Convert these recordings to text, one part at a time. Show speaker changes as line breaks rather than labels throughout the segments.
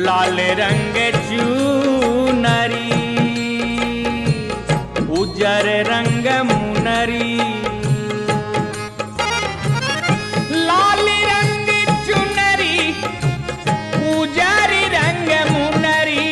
लाल रंग चूनरी उजर रंग मुनरी लाल रंग चुनरी उजर रंग मुनरी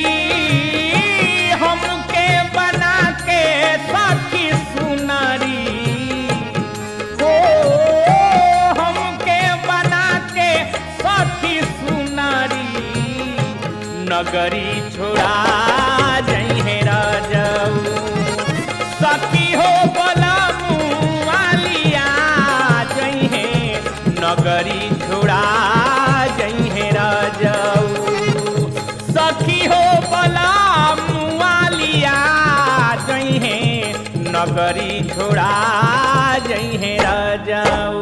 हमके बना के साथी सुनरी हो हमके बना के साथी सुनरी नगरी छोड़ा जइहे राजऊ सखी हो बोला मुआलिया जइहे नगरी छोड़ा जइहे राजऊ सखी हो बोला मुआलिया जइहे नगरी छोड़ा जइहे राजऊ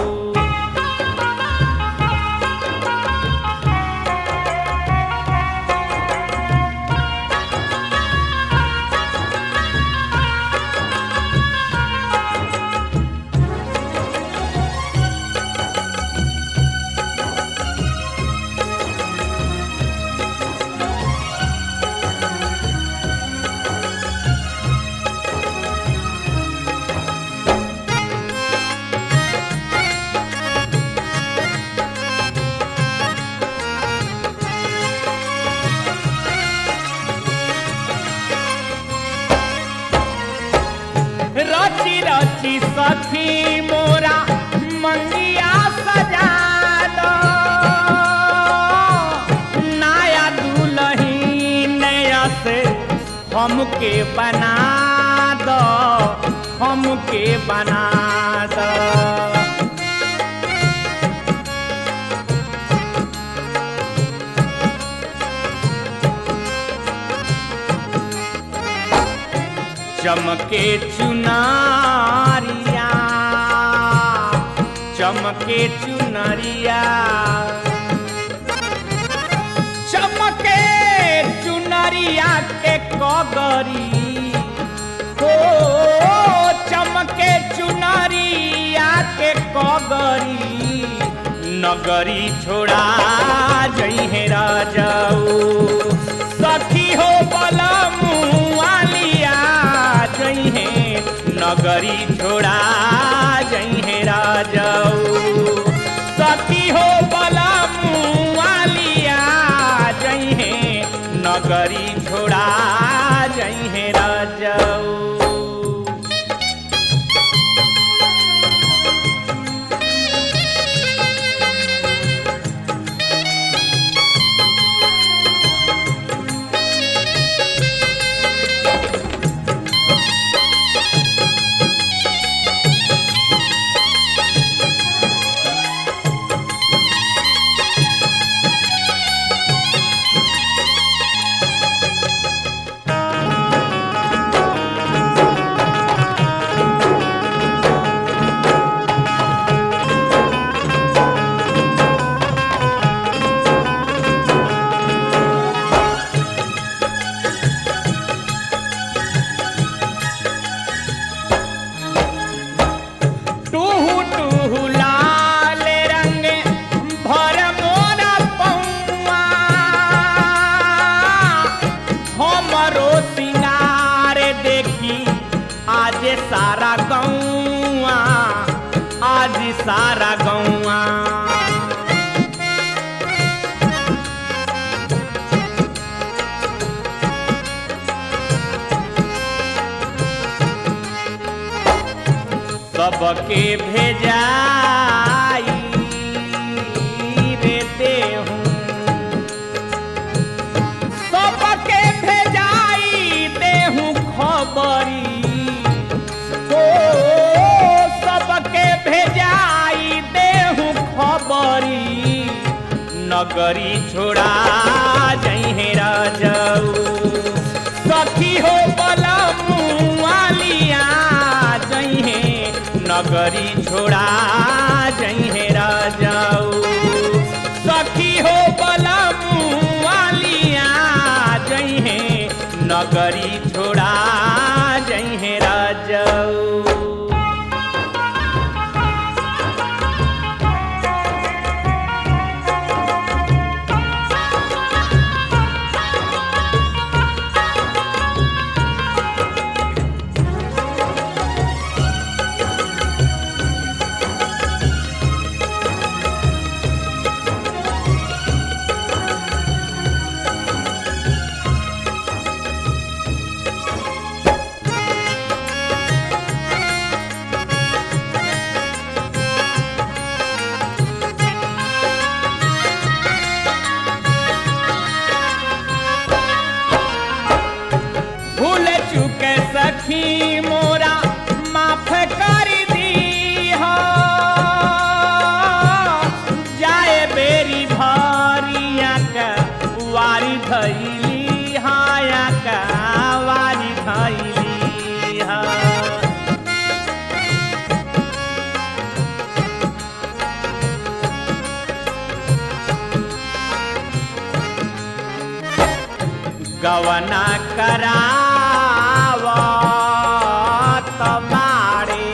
रची रची सखी मोरा मंगिया सजा दो नया दुल्ही नया से हमके बना दो हमके बना दो चमके चुनारिया चमके चुनरिया चमके चुनरिया के कगरी हो चमके चुनरिया के कगरी नगरी छोड़ा जइहे राजाऊ सखी हो बला मुआलिया जइहे नगरी छोड़ा जइहे राजाऊ सखी हो बला मुआलिया जइहे नगरी छोड़ा जइहे राजाऊ टूहू टूहू लाल रंग भर मोरा पौआ हमरो सिंगार देखी आज सारा गौआ आज सारा गौआ सबके भेजाई रे देहूं सबके भेजाई देहूं खबरी हो सबके भेजाई देहूं खबरी नगरी छोड़ा जइहे राजाऊ सखी हो बला मुआलिया जइहे नगरी छोड़ा जइहे राजाऊ सखी हो बला मुआलिया जइहे नगरी छोड़ा जइहे राजाऊ गवना करावत बाड़े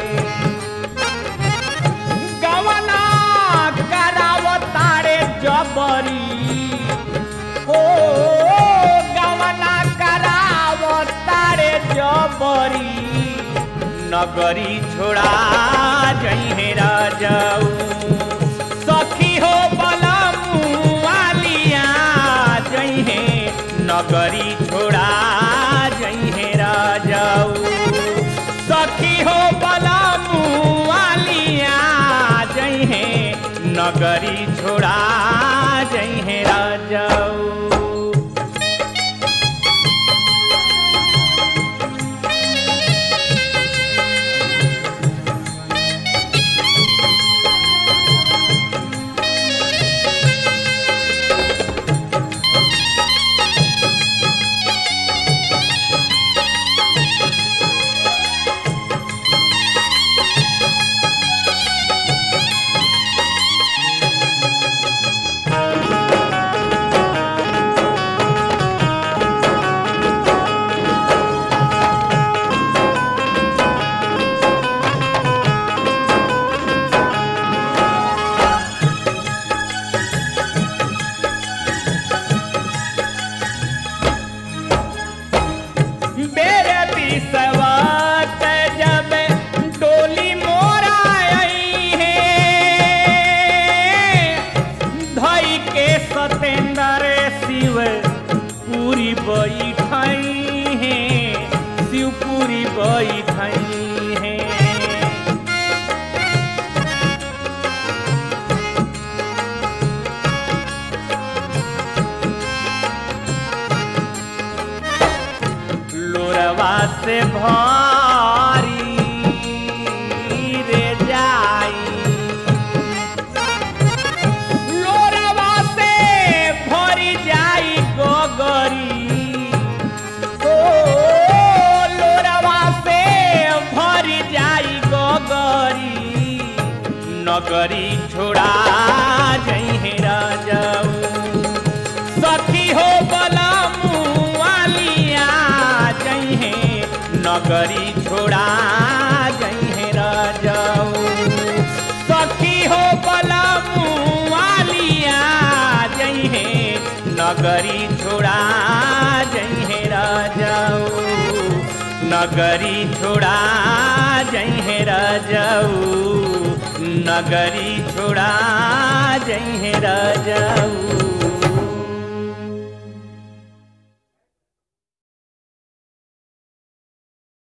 गवना करावतारे जबरी हो गवना करावतारे जबरी नगरी छोड़ा जइहे राजाऊ सखी हो बलमुआलिया जइहे नगरी छोड़ा जइहे राजाऊ सखी हो बलमुआलिया जइहे नगरी छोड़ा जइहे राजाऊ बेरे बिसवत जब डोली मोरा आई है धई के सतेंद्र शिव पूरी बैठाई है शिव पूरी बैठाई है लोरवा से भारी रे जाई लोरवा से भरी जाई गोगरी ओ लोरवा से भरी जाई गोगरी नगरी छोड़ा जइहे राजाऊ सखी हो बलमुआलिया जइहे नगरी छोड़ा जइहे राजाऊ सखी हो बलमुआलिया जइहे नगरी छोड़ा जइहे राजाऊ नगरी छोड़ा जइहे राजाऊ नगरी छोड़ा जइहे राजाऊ